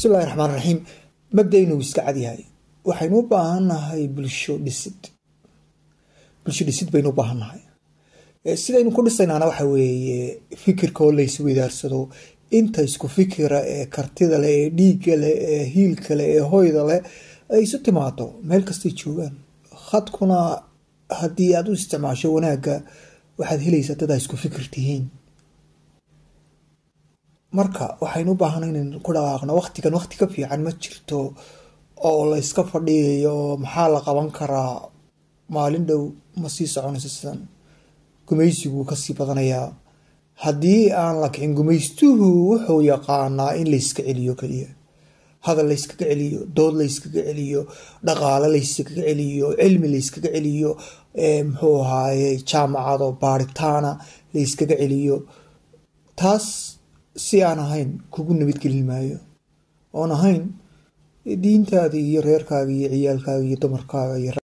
bismillahi raxmaan raxiim mabda-inu iska cadyahay waxaynu u baahannahay bulsho dhisid bulsho dhisid baynu u baahannahay sidaynu ku dhisaynaana waxa weeye fikirka oo la isweydaarsado inta isku fikira ee kartida leh ee dhiigga leh ee hiilka leh ee hoyda leh ay isu timaado meel kastay joogaan khadkuna haddii aada u isticmaasho wanaagga waxaad helaysaa dad aa isku fikir tihiin marka waxaynu u baahana inaynu ku dhawaaqno waqtigan waqti ka fiican ma jirto oo la yska fadhiyayo oo maxaa la qaban karaa maalin dhow ma sii soconayso sidan gumaysiguu kasii badanayaa haddii aan la kicin gumaystuhu wuxuu yaqaanaa in layska celiyo keliya hadal layskaga celiyo dood layskaga celiyo dhaqaale layskaga celiyo cilmi layskaga celiyo muxuu ahaaye jaamacado baaritaana layskaga celiyo taas si aan ahayn kugu nabadgelin maayo oon ahayn diintaada iyo reerkaaga iyo ciyaalkaaga iyo dumarkaaga iyo